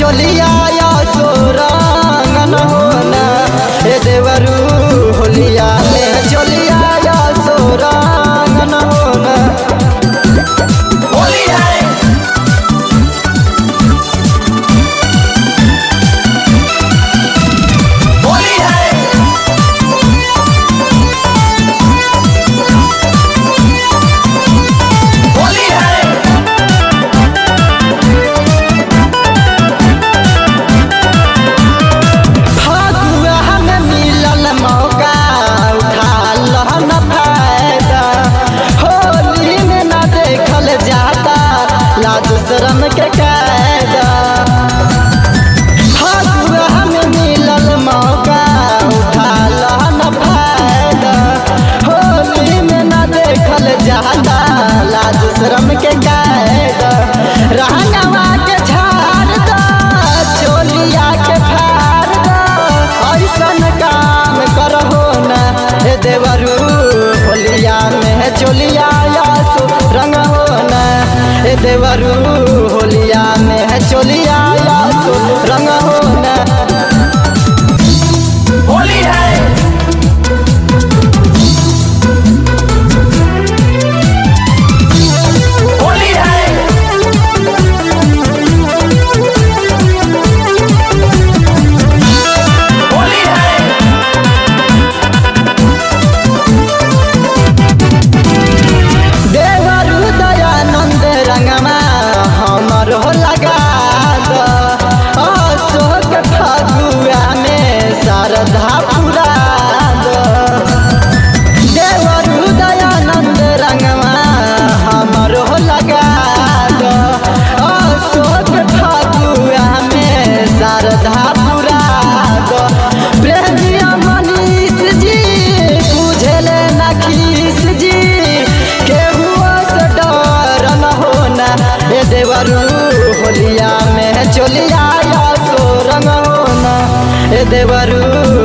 चोलिया या सोरंगन होना ए देवरू होलिया में चोलिया या सोरंगन होना होली है होली है होली है फगुआ में मिलल मौका उठा लहन फायदा होली में न देखल जाता लाज शरम के कायदा फगुआ में मिलल मौका उठा लहन फायदा होली में न देखल जाता लाज शरम के कायदा रहनवा के झाड़ दा चोलिया के फाड़ दा ऐसन काम करहो ना हे देवरू होलिया में चोलिया यासु रंग हो ना हे देवरू होलिया में चोलिया यासु रंग हो ना होली है होली है होली है देवरू दयानंद रंगमा हमर हो लगा द अशोक फगुआ में शारदा पुरा द देवरू दयानंद रंगमा हमर हो लगा द अशोक फगुआ में शारदा पुरा द प्रेमिया मनीष जी बुझले नखीस जी केहू से डर न होना ए देवरू होलिया में चोलिया या सो रंग होना ए देवरू